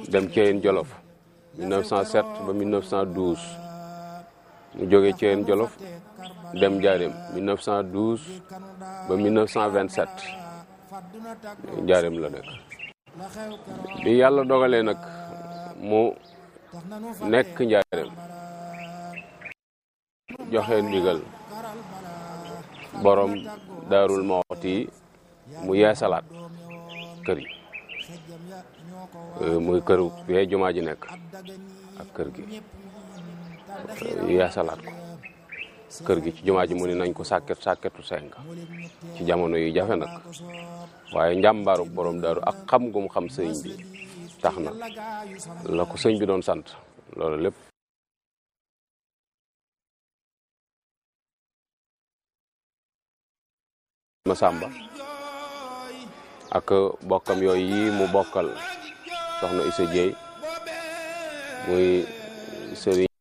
dem Thièyène Jolof 1907 ba 1912 mu jóge Thièyène Jolof dem Njaareem 1912 ba 1927 Njaareem la nekk bi yàlla dogalee nag mu nekk Njaareem joxe ndigal borom daarul Mawti mu yeesalaat kër yi muy këru fee jumaa ji nekk ak kër gi yeesalaat ko kër gi ci jumaa ji mu ni nañ ko sàkket sàkketu senk ci jamono yi jafe nag waaye njàmbaaru borom daaru ak xam gum xam sëñ bi tax na la ko sëñ bi doon sant loolu lépp Masamba ak bokkam yooyu yi mu bokkal soxna Issa Dieye muy sëriñ